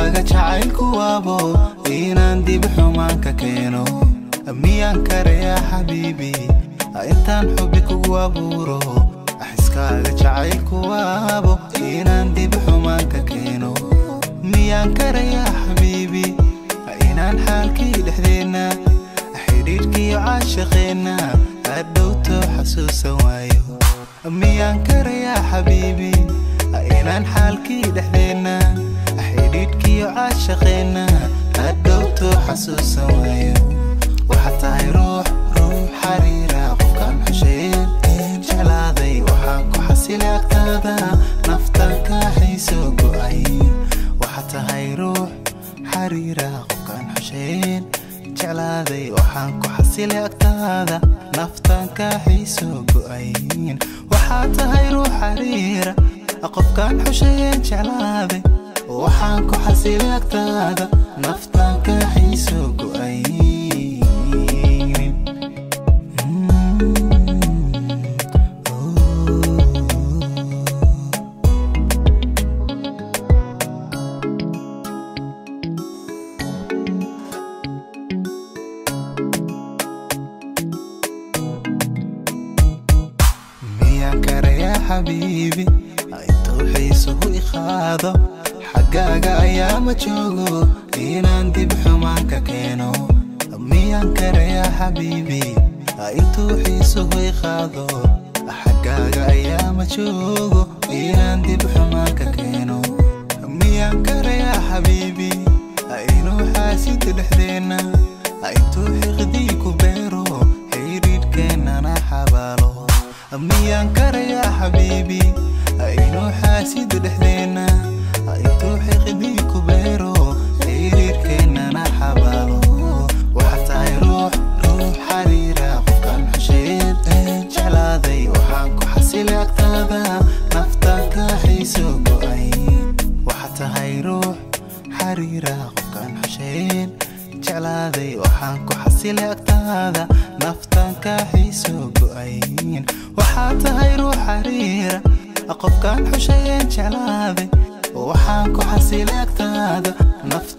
xaskaaga jacaylku waabo inaan dib xumaanka keeno miyaan karayaa xabiibi intaan xubi kugu abuuro xaskaaga jacaylku waabo inaan dib xumaanka keeno miyaan karayaa xabiibi inaan xaalkii dhexdeenna xidhiidhkiyo caashaqeenna hadhowto xasuusan waayo miyaan karayaa xabiibi inaan xaalkii dhexdeenna xidhiidhkiyo caashaqeenna hadhowto xasuusan waayo waxaad tahay ruux ruux xariira qofkaan xusheen jeclaaday waxaan ku xasilay agtaada naftan ka hayso go'ay waxaad tahay ruux xariira qofkaan xusheen jeclaaday waxaan ku xasilay agtaada naftan ka hayso go'ayn waxaad tahay ruux xariira qofkaan xusheen jeclaaday waxaan ku xasilay agtaada naftan ka hayso go'ayn miyaan karayaa xabiibi intuu xiisuhu iqaado xaggaaga ayaa ma joogo inaan dib xumaanka keeno miyaan karayaa xabiibi intuu xiisuhu iqaado xaggaaga ayaa ma joogo inaan dib xumaanka keeno miyaan karayaa xabiibi inuu xaasida dhexdeenna intuu xiqdii ku beero xidhiidhkeennana xabaalo miyaan karayaa xabiibi inuu xaasida dhexdeenna intuu xiqdii ku beero xidhiidhkeennana xabaalo waxaad tahay ruux ruux xariira qofkaan xusheed jeclaaday waxaan ku xasilay agtaada naftan ka hayso go'ay waxaad tahay ruux xariira qofkaan xusheed jeclaaday waxaan ku xasilay agtaada naftan ka hayso go'ayn waxaad tahay ruux xariira qofkaan xushayeen jeclaaday waxaan ku xasilay agtaada naftan